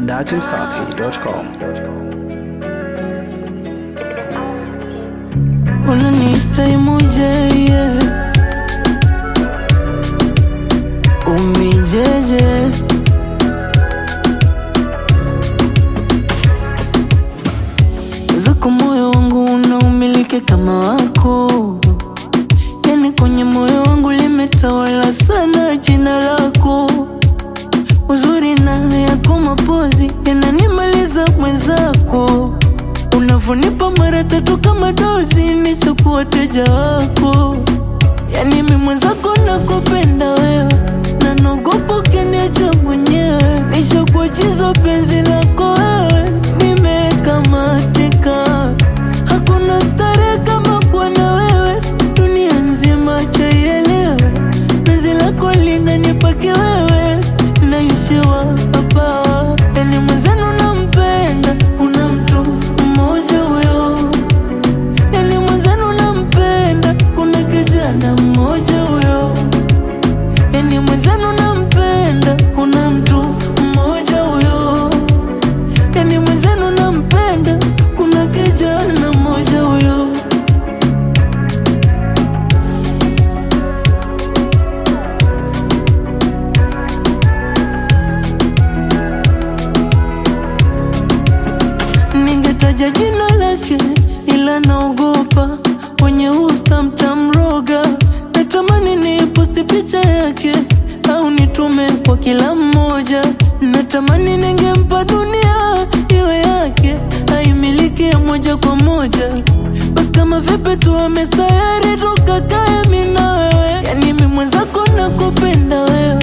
datimsafi.com. unaniita imoje yeah. umijeje zako moyo wangu unaumiliki kama wako yani kwenye moyo wangu limetawala sana jina lako uzuri na yako mapozi yananimaliza mwenzako unavonipa mara tatu kama dozi nisokuwa teja wako yani mi mwenzako nakupenda wewe na naogopa ukiniacha mwenyewe nishakuwa chizo penzi lako wewe nimekamatika hakuna starehe kama kuwa na wewe dunia nzima chaielewe penzi lako linanipake wewe naishiwa hapa yani mwenzenu nampenda una mtu mmoja huyo yani mwenzenu nampenda kuna kijana mmoja huyo yani mwenzenu nampenda kuna mtu mmoja huyo yani mwenzenu nampenda kuna kijana mmoja huyo ningetaja jina lake ila naogopa wenye usta mtamroga natamani niposti picha yake au nitume kwa kila mmoja natamani ningempa dunia iwe yake aimiliki ya moja kwa moja basi kama vipi tuame sayari tukakae mi na wewe yani mi mwenzako nakupenda wewe